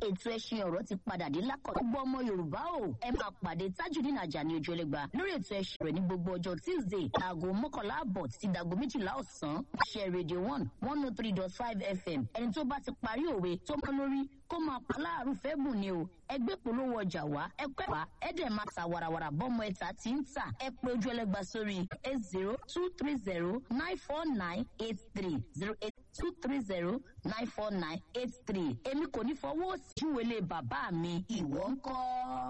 ètò ẹṣin ọ̀rọ̀ ti padà dé lákọ̀. gbogbo ọmọ yorùbá o ẹ máa pàdé tajudeen ajani ojúlẹ̀gba lórí ètò ẹṣin rẹ̀ ní gbogbo ọjọ́ tuesday aago mọ́kànlá àbọ̀ títí dàgbo méjìlá ọ̀sán ṣe radio one one oh three dot five fm ẹni tó bá ti parí òwe tó mọ́ lórí kó máa pa láàrú fẹ́ bùn ni o ẹgbẹ́ polówó ọjà wá ẹ pẹ́ wá ẹ dẹ̀ máa ta warawara bọ́mọ ẹ̀ta tí ń tà ẹ pé ojú ẹlẹ́gba sórí eight zero two three zero nine four nine eight three zero eight two three zero nine four nine eight three èmi kò ní fọwọ́ sí ìwélé bàbá mi ìwọ ń kọ́.